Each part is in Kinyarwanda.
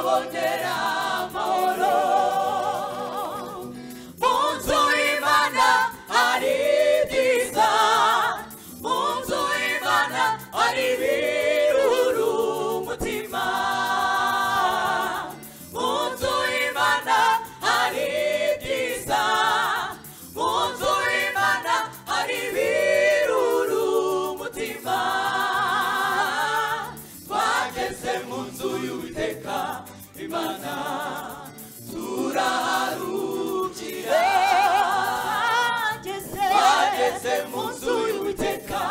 volterà amoro Munzu imana ari byiza Munzu imana ari biruru umutima Munzu imana ari byiza Munzu imana ari biruru umutima Twageze mu nzu y'uwiteka imana turaharugira twageze mu nzu y'uwiteka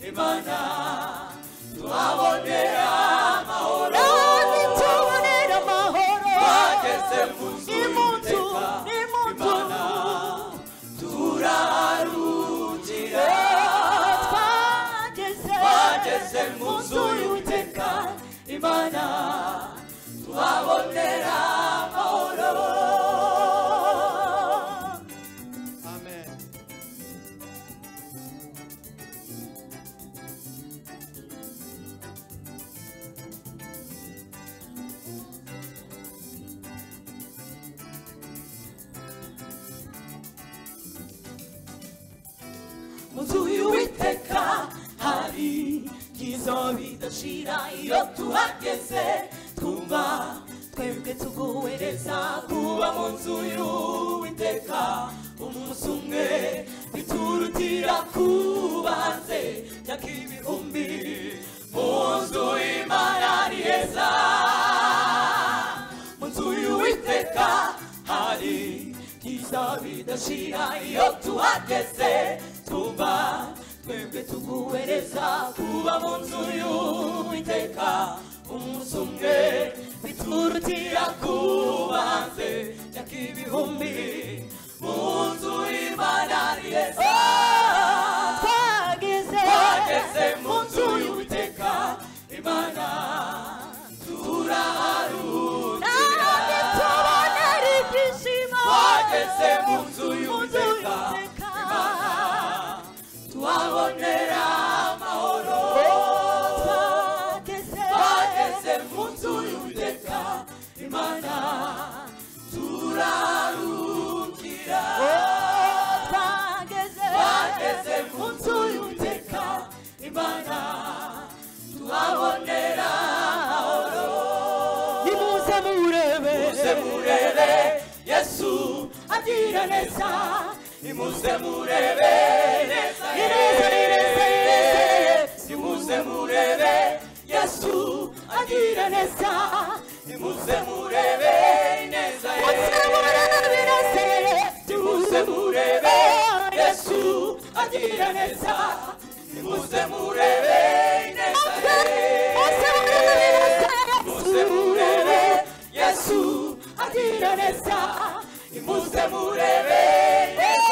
imana tuhabonera amahoro twageze mu nzu y'uwiteka imana turaharugira twageze mu nzu y'uwiteka imana tuhabonera amahoro Amen. mu nzu y'uwiteka hari byiza bidashira iyo tuhageze twumva twebwe tuguhereza kuba mu nzu y'uwiteka umunsi umwe biturutira kuba hanze myaka ibihumbi mu nzu y'imana ari heza mu nzu y'uwiteka hari byiza bidashira iyo tuhageze tuba twebwe tuguhereza kuba mu nzu y'uwiteka umunsi umwe biturutira kuba hanze myaka ibihumbi mu nzu y'imana ari heza twageze mu nzu y'uwiteka imana turaharuka twageze mu nzu y'uwiteka imana tuhabonera amahoro twageze mu nzu y'uwiteka imana turarukira twageze mu nzu y'uwiteka imana tuhabonera amahoro nimuze murebe nimuze murebe yesu agira neza nimuze murebe neza Ni neza, ni neza, ni neza, ni neza. nimuze murebe yesu agira neza nimuze murebe neza Muze murebe neza. nimuze murebe yesu agira neza nimuze murebe neza Muze murebe neza. nimuze murebe yesu agira neza nimuze murebe neza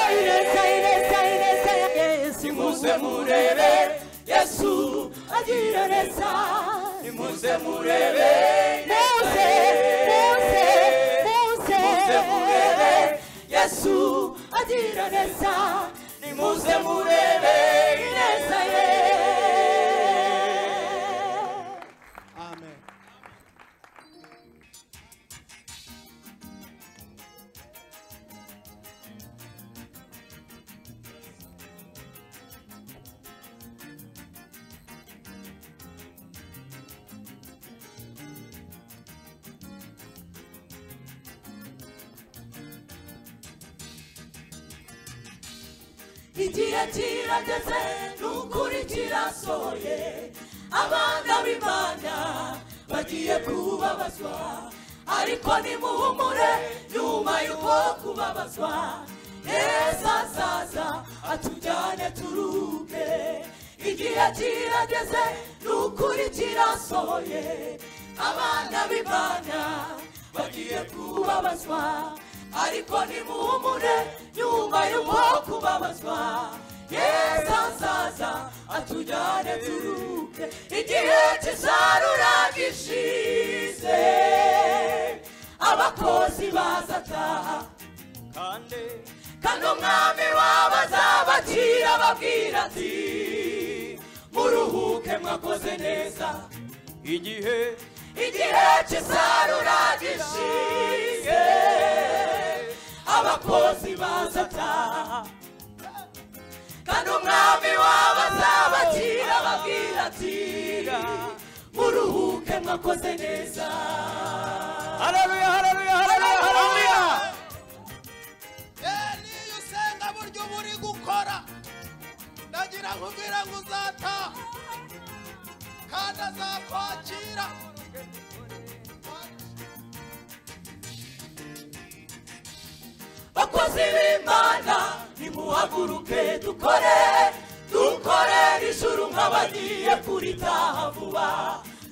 Ineza, ineza, ineza, Yesu. nimuze murebe yesu agira neza nimuze murebe neza Muze, muze, muze. nimuze murebe yesu agira neza nimuze murebe neza ye Amen. igihe kirageze n'ukuri kirasohoye abana b'imana bagiye kubabazwa ariko nimuhumure nyuma y'uko kubabazwa neza azaza atujyane turuke igihe kirageze n'ukuri kirasohoye abana b'imana bagiye kubabazwa ariko nimuhumure nyuma y'uko kubabazwa yesu azaza atujyane turuke igihe kizarura gishize abakozi bazataha kandi kandi umwami wabo azabakira ababwira ati muruhuke mwakoze neza igihe igihe cy'isarura gishize abakozi bazataha kandi umwami wabo azabakira ababwira ati muruhuke mwakoze neza haleluya haleluya haleluya haleluya niyo usenga buryo uba uri gukora ndagira ngo ubwira ngo uzataha kandi azakwakira bakozi b'imana nimuhaguruke dukore dukorere ijuru nk'abagiye kuritaha vuba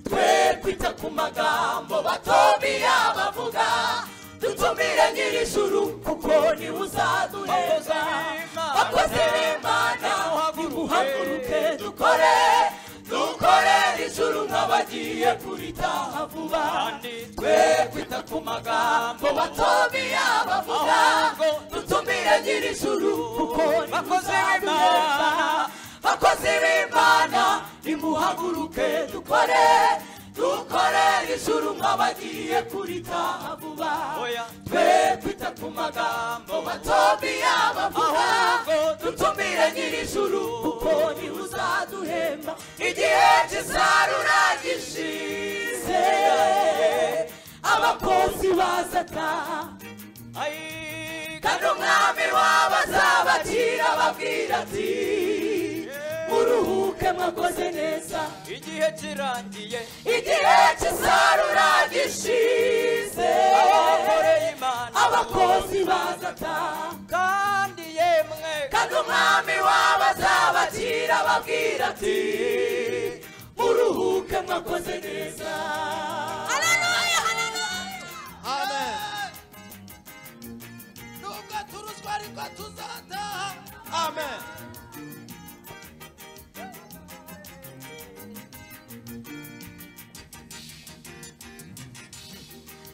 twe kwita ku magambo batomiya bavuga dutumire nyir'ijuru kuko niwe uzadureza bakozi b'imana nimuhaguruke dukore dukorere ijuru nk'abagiye kuritaha vuba twe kwita ku magambo batomiya bavuga dutumire nyir'ijuru kuko niwe Bakozi uzadureza b'Imana. bakozi b'imana nimuhaguruke dukore dukorere ijuru nk'abagiye kuritaha vuba Oya. twe twita ku magambo matomiya bavuga Ahubwo dutumire nyir'ijuru kuko niwe uzaduhemba igihe cy'isarura gishize abakozi bazataha Ayi, kandi umwami wabo azabakira ababwira ati muruhuke mwakoze neza igihe kirangiye igihe cy'isarura gishize abakoreye imana abakozi bazataha kandi yemwe kandi umwami wabo azabakira ababwira ati muruhuke mwakoze neza Amen. nubwo turuswa ariko tuzataha Amen.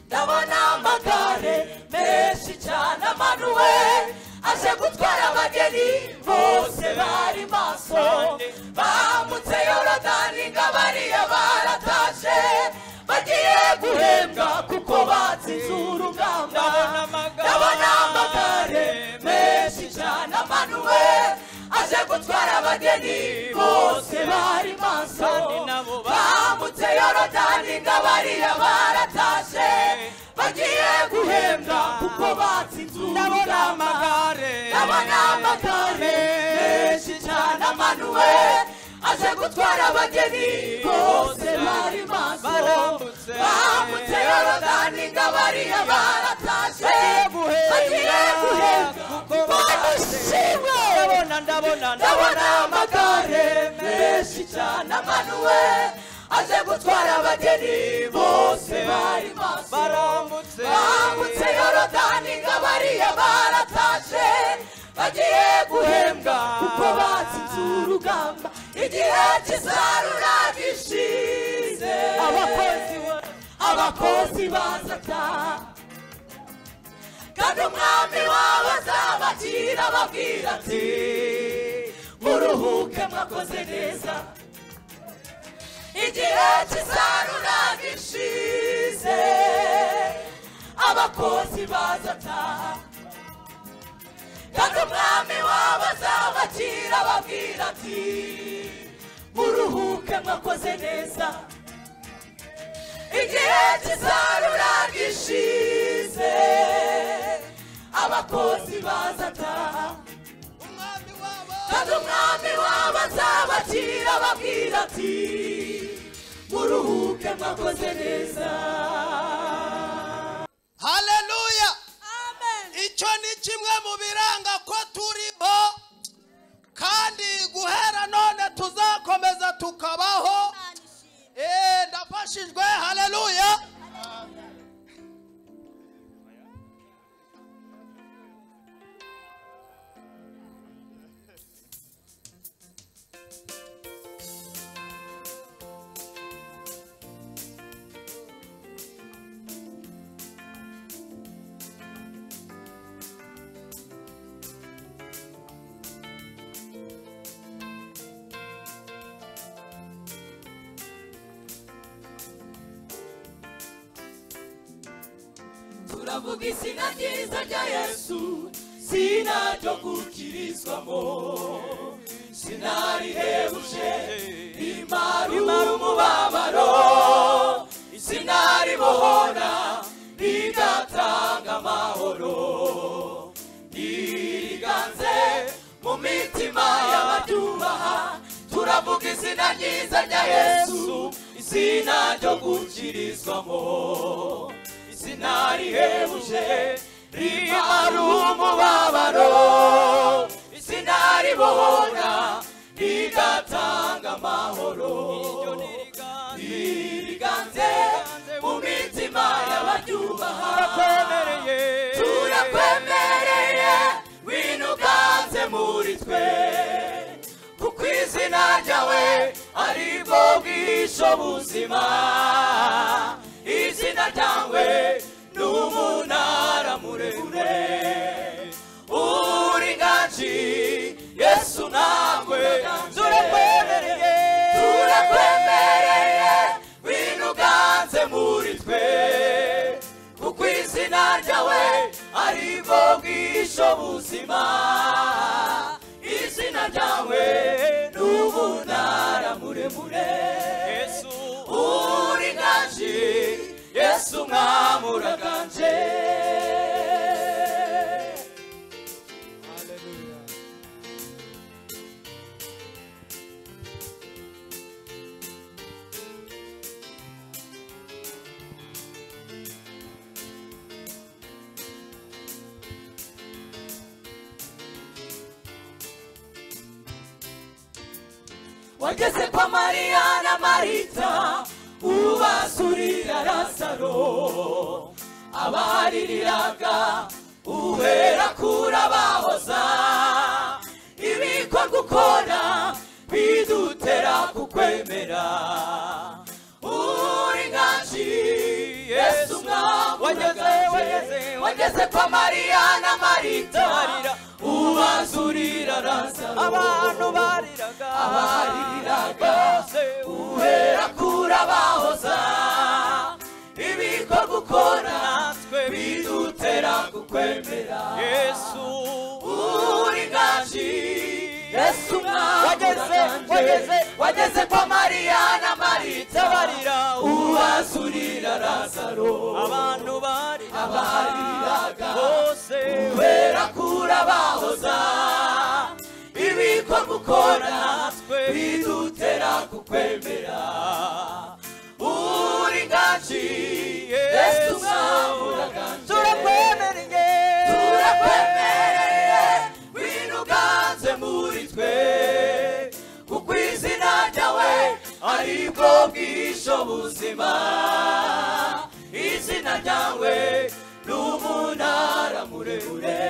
ndabona amagare menshi cyane amanuwe aje gutwara abageni bose bari maso bambutse yorodani nga bariya baratashe bagiye guhembwa kuko batsinze urugamba Ndabona amagare ndabona amagare menshi cyane amanuwe aje gutwara abageni bose bari maso Kandi nabo bambutse yorodani nga bariya baratashe bagiye guhembwa kuko batsinze ndabona urugamba amagare ndabona amagare menshi cyane amanuwe aje gutwara abageni bose bari maso Barambutse. bambutse yorodani nga bariya baratashe bagiye bagiye guhembwa guhembwa kuko badushimwe ndabona ndabona ndabona amagare menshi cyane amanuwe aje gutwara abageni bose bari maso barambutse bambutse yorodani nga bariya baratashe bagiye guhembwa kuko batsinze urugamba igihe cy'isarura gishize Abakozi ba- abakozi bazataha kandi umwami wawe azabakira ababwira ati muruhuke mwakoze neza igihe cy'isarura gishize abakozi bazataha kandi umwami wawe azabakira ababwira ati muruhuke mwakoze neza igihe cy'isarura gishize abakozi bazataha umwami wabo kandi umwami wabo azabakira ababwira ati muruhuke mwakoze neza haleluya icyo ni kimwe mu biranga ko turimo kandi guhera none tuzakomeza tukabaho Eh, ndafashijwe haleluya ndavuga izina ryiza rya yesu sina ryo gukirizwamo sinarihebuje rimara umubabaro sinaribohora rigatanga amahoro niriganze mu mitima y'abaryubaha turavuga izina ryiza rya yesu izina ryo gukirizwamo izina rihebuje rimara umubabaro izina ribohora rigatanga amahoro niriganze mu mitima y'abaryubaha turakwemereye winuganze muri twe kuko izina ryawe ari bwo bwisho buzima izina ryawe ni umunara muremure uringaji yesu nawe turakwemereye turakwemereye winuganze muri twe kuko izina ryawe ari bwo bwisho buzima izina ryawe ni umunara muremure uringaji yesu mwami uraganje Hallelujah. wageze kwa mariya na marita ubasurira rasaro abahaririraga uhera kuri abahoza ibikwa gukora bidutera kukwemera uringanji yesu mwami Wageze, uraganje. wageze, wageze kwa mariya na marita Marira. ubasurira rasaro abantu bariraga Abariraga. bose guhera kuri abahoza ibikorwa ukora natwe bidutera kukwemera yesu uri ngaji yesu mwami Wageze, uraganje. wageze. wageze kwa mariya na marita tabarira ubasurira razaro abantu bariraga abariraga bose guhera kuri abahoza ibikorwa ukora bidutera kukwemera uri ngaji yesu mwami uraganje turakwemereye turakwemereye wino uganze muri twe kuko izina ryawe ari bwo bwisho buzima izina ryawe ni umunara muremure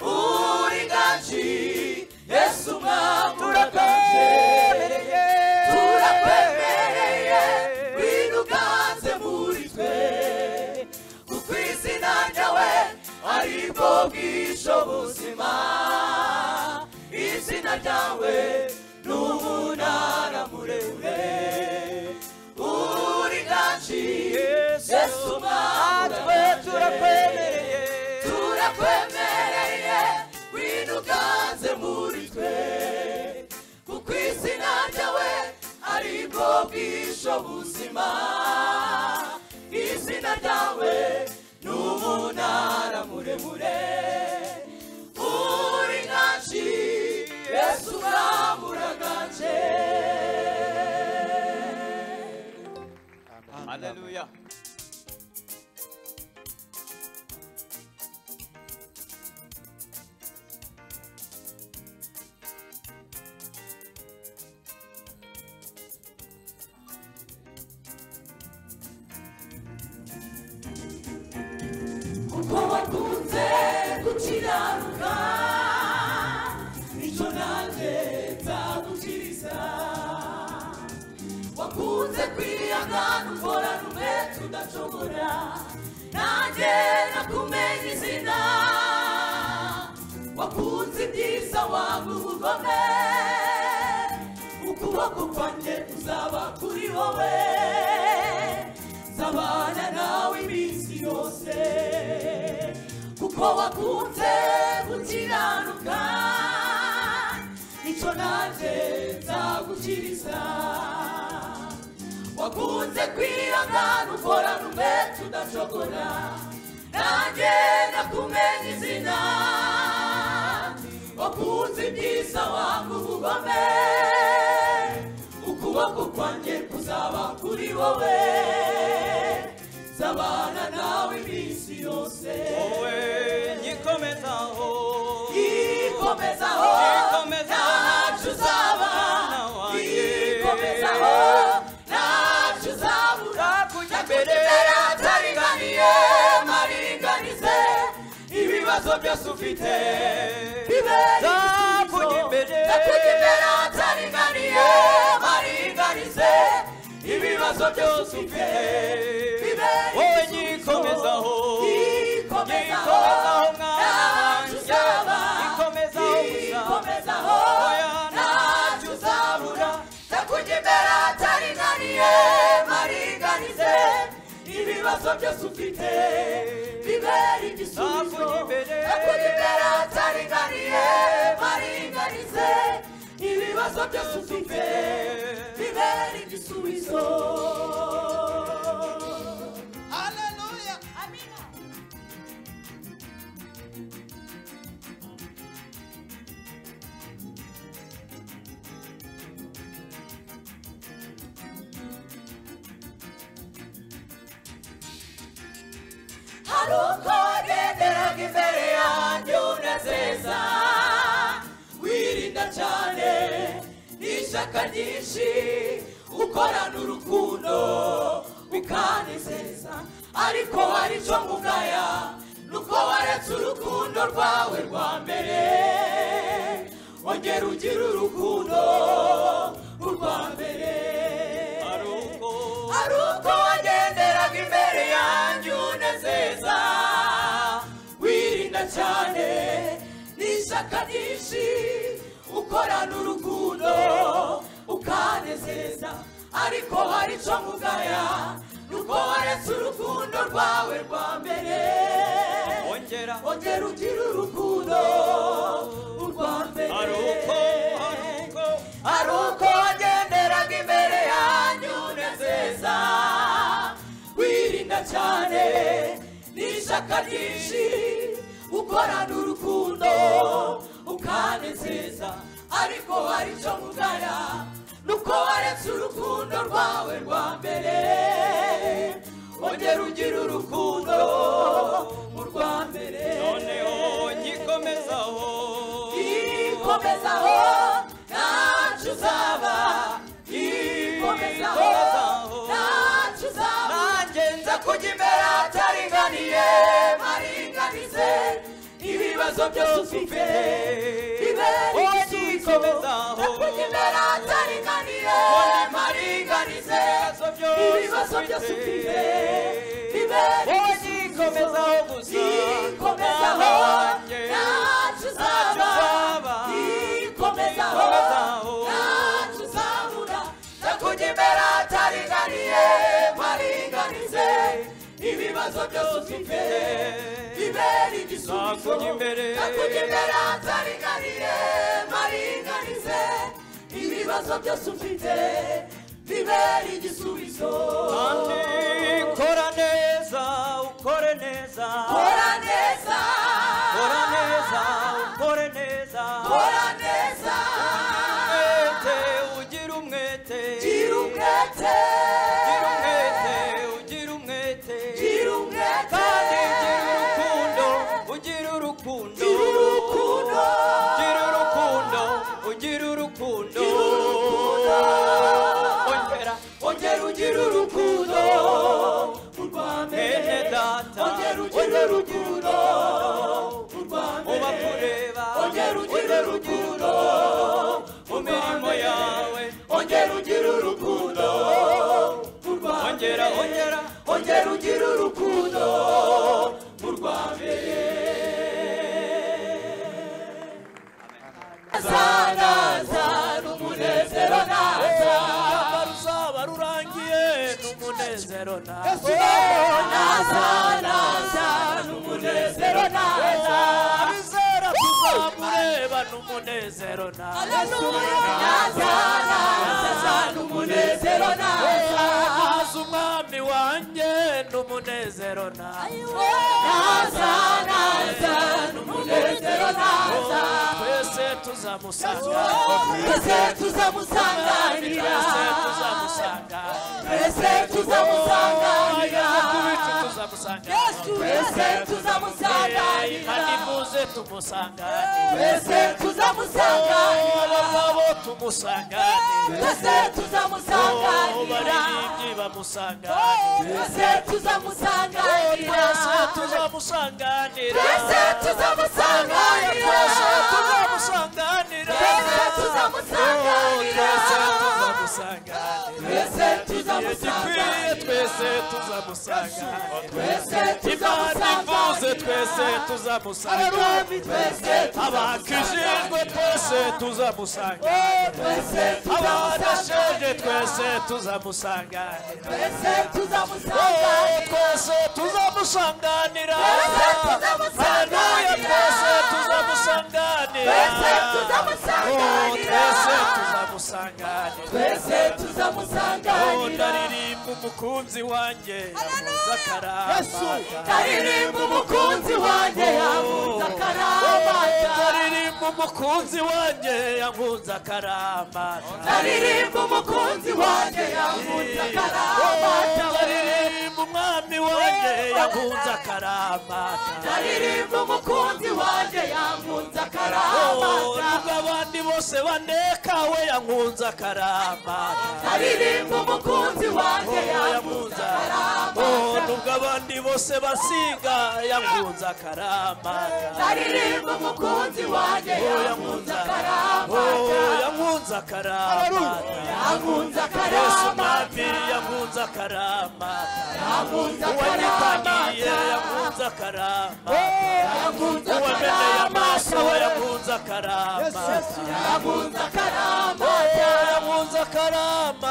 uri ngaji yesu mwami uraganje turakwemereye turakwemereye wino uganze muri twe kuko izina ryawe ari bwo bwisho buzima izina ryawe ni umunara muremure uringanji yesu natwe turakwemereye turakwemereye winuganze muri twe kuko izina ryawe ari bwo bwisho buzima izina ryawe ni umunara muremure uri ngaji yesu mwami uraganje haleluya kuko wakunze gukiranuka nicyo nanjye nzagukiriza wakunze kwiyanga nukora rumwe tudashobora nanjye nakumenya izina wakunze ibyiza wanga ubugome ukuboko kwanjye kuzaba kuri wowe zabana nawe iminsi yose ko wakunze gukiranuka nicyo nanjye nzagukiriza wakunze kwihangana ukorana umwete udacogora nanjye nakumenya izina wakunze ibyiza wanga ubugome ukuboko kwanjye kuzaba kuri wowe zabana nawe iminsi yose wowe nyikomezaho ikomezaho ntacyo uzaba ikomezaho ntacyo uzabura nzakujya imbere nyakujya atariganiye mariringanize ibibazo byose ufite bibere nzakujya imbere nyakujya imbere atariganiye mariringanize ibibazo byose ufite bibere wowe igisubizo. nyikomezaho Ikomezaho ntacyo Nyikomezaho mwana uzaba wanjye. Ikomezaho gusa. Ikomezaho Oya, ntacyo uzabura nyakujya imbere atariganiye mariringanize ibibazo byose ufite bibere igisubizo Nakujya imbere. nyakujya imbere atariganiye mariringanize ibibazo byose ufite bibere igisubizo Hallelujah. hari uko wagenderaga imbere yanjye unezeza wirinda cyane n'ishyaka ryinshi ukorana urukundo ukanezeza ariko hari icyo mugaya nuko waretse urukundo rwawe rwa mbere wongera ugira urukundo urwa mbere hari uko hari uko wagenderaga imbere yanjye unezeza wirinda cyane n'ishyaka ryinshi ukorana urukundo ukanezeza ariko hari icyo mugaya nuko waretse urukundo rwawe rwa mbere ongera ongera ugira urukundo urwa mbere hari uko hari uko hari uko wagenderaga imbere yanyu unezeza wirinda cyane n'ishyaka ryinshi ukorana urukundo ukanezeza ariko hari icyo mugaya nuko waretse urukundo rwawe rwa mbere wongera ugira urukundo mu rwa mbere noneho nyikomezaho ikomezaho ntacyo uzaba ikomezaho ntacyo uzaba nanjye nza kujya imbere ataringaniye maringanize ibibazo byose ufite bibere Oya, igisubizo nyikomezaho. nza kujya imbere ataringaniye maringanize ibibazo byose ibibazo byose ufite ufite. bibere Oya, igisubizo nyikomezaho gusa. ikomezaho Nanjye. ntacyo Ntacyo uzaba uzaba. ikomezaho Ikomezaho. ntacyo uzabura ndakujya imbere ataringaniye mparinganize ibibazo byose ufite bibere igisubizo Nakujya imbere. ndakujya imbere ataringaniye mparinganize ibibazo byose ufite bibere igisubizo kandi kora neza ukore neza kora neza kora neza ukore neza kora neza umwete ugira umwete gira umwete Ugira umwete ugira umwete gira umwete kandi ugira urukundo ugira urukundo gira urukundo ugira urukundo ugira urukundo ongera ongera ugira urukundo mu Rwanda Bene data. ongera ugira urukundo mu Rwanda uba kureba ongera ugira urukundo mu mirimo yawe ongera ugira urukundo mu Rwanda ongera ongera ongera ugira urukundo mu rwambere zanaza n'umunezero naza ruzaba rurangiye n'umunezero nawe naza naza n'umunezero naza n'umunezero naza nazana umunezero naza naza umwami wanjye n'umunezero naza nazana umunezero naza twese tuzamusanga twese tuzamusanganira twese tuzamusanga twese tuzamusanganira kubita tuzamusanga twese Eh, kandi tuzamusanganira muze tumusanga twese tuzamusanganira abagabo tumusanga twese tuzamusanganira baririmbyi bamusanga twese tuzamusanganira twese tuzamusanganira twese tuzamusanganira twese tuzamusanganira twese tuzamusanganira twese tuzamusanganira twese igikwiye tuzamusanganira twese tuzamusanganira twese imana ivuze tuzamusanganira twese tuzamusanga twese abakijijwe twese tuzamusanga twese abadasheje twese tuzamusanganira Oh, twese tuzamusanganira Twese tuzamusanganira. haleluya twese tuzamusanganira Twese tuzamusanganira. Oh, twese tuzamusanganira Oh, ndaririmba umukunzi wanjye yavuze akaramata aririmba umukunzi wanjye yabuze akaramata ndaririmba umukunzi wanjye yankunze akaramata aririmba umukunzi wanjye yabuze akaramata ndaririmba umwami wanjye yankunze akaramata aririmba umukunzi wanjye yabuze Oh, akaramata nubwo abandi bose bandeka we yankunze akaramata aririmba umukunzi wanjye yabuze yakunze Oh, nubwo abandi bose basiga yankunze akaramata aririmba umukunzi wanjye yabuze Oh, akaramata yankunze akaramata yabuze yesu akaramata mwami yankunze akaramata yabuze uwanyitangiye akaramata yankunze yabuze akaramata uwameneye amaso we akaramata yankunze yabuze akaramata akaramata Oh, yankunze akaramata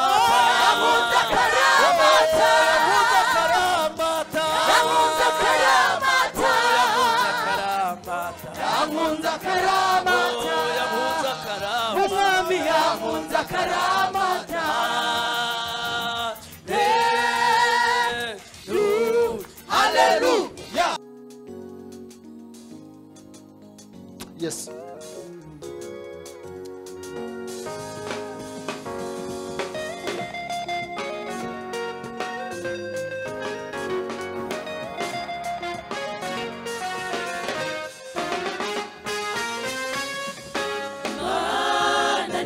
yabuze akaramata yankunze akaramata yabuze akaramata yankunze akaramata yabuze akaramata yakunze akarama umwami yabuze akaramata haleluya Yes.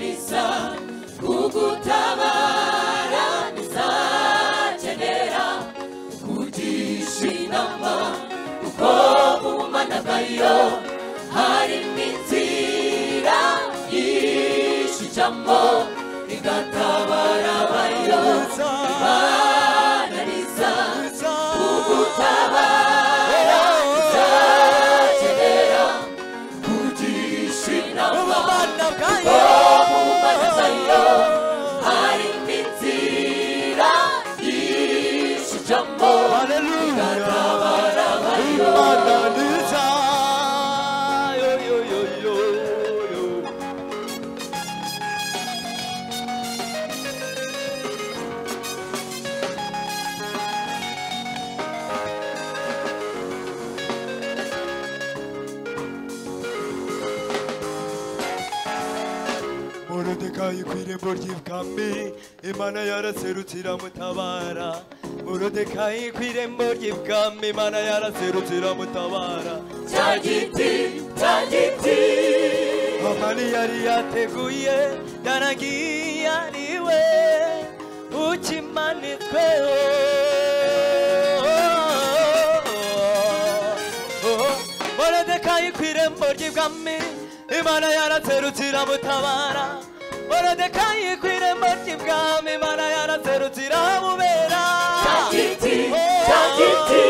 nisa kugutabara nizakenera kugisha inama kuko mu managayo harimo inzira nyinshi ijamo igatabara abayo Imana nisa kugutabara nizakenera kugisha inama umanazayo hari inzira yishijamo morodekayi ku irembo ry'ibwami imana yaraserutse iramutabara morodekayi ku irembo ry'ibwami imana yaraserutse iramutabara cya giti cya giti amani yari yateguye yaragiye ari we ukimanitsweho morodekayi ku irembo ry'ibwami imana yaraserutse iramutabara morodekayi ku irembo ry'ibwami imana yaraserutse iramubera cya giti cya giti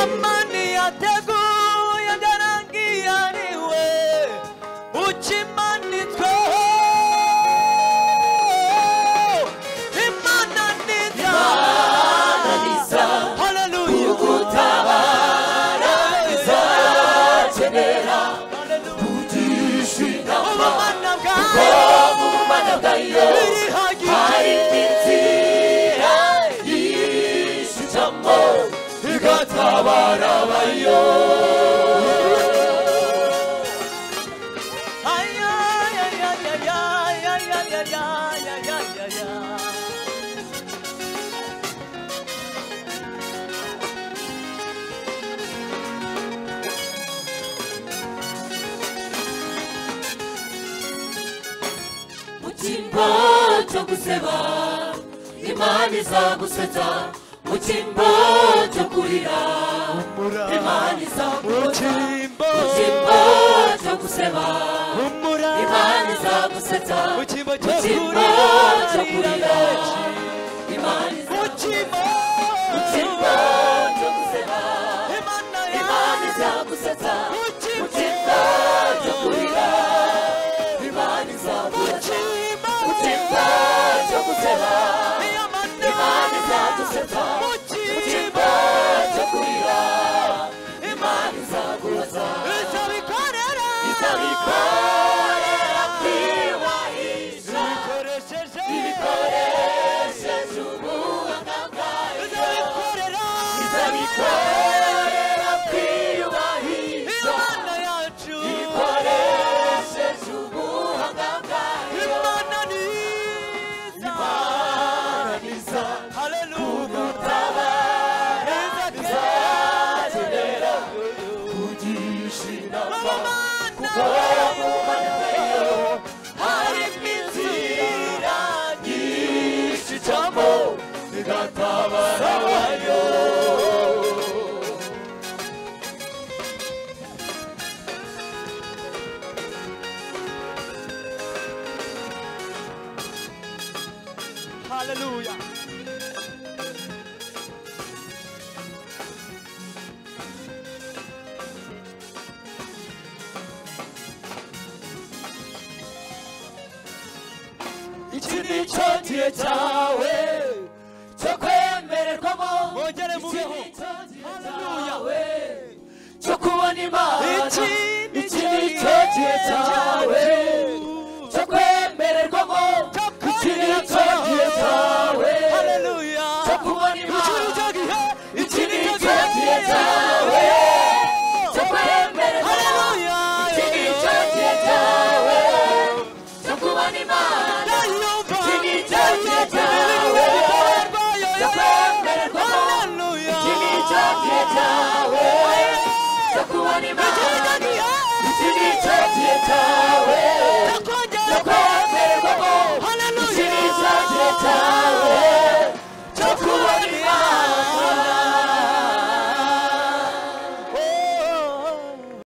amani yateguye yaragiye ari we ukimanitsweho imana nitwa ananiza haleluya gutabara bizakenera kugisha mu cyimbo cyo guseba imana izagusetsa mu cyimbo cyo kurira imana izagusetsa mu cyimbo cyo guseba imana izagusetsa mu cyimbo cyo kurira imana izagusetsa mu cyimbo cyo guseba imana izagusetsa mu cyimbo cyo kurira imana izagusetsa mu cyimbo cyo guseba imana izagusetsa mu cyimbo cyo kurira imana izagusetsa izabikorera kwibahisha ibikoresheje ubuhanga bwayo izabikorera kwibahisha ibikoresheje ubuhanga bwayo imana iza kugutabara izakenera kugisha inama kuko yamumanyayo harimo inzira nyinshi cyangwa igatabara abayo iki ni cyo gihe cyawe cyo kwemererwamo Mwongere iki mubiho. ni cyo gihe cyawe cyo kubona imana iki ni cyo gihe cyawe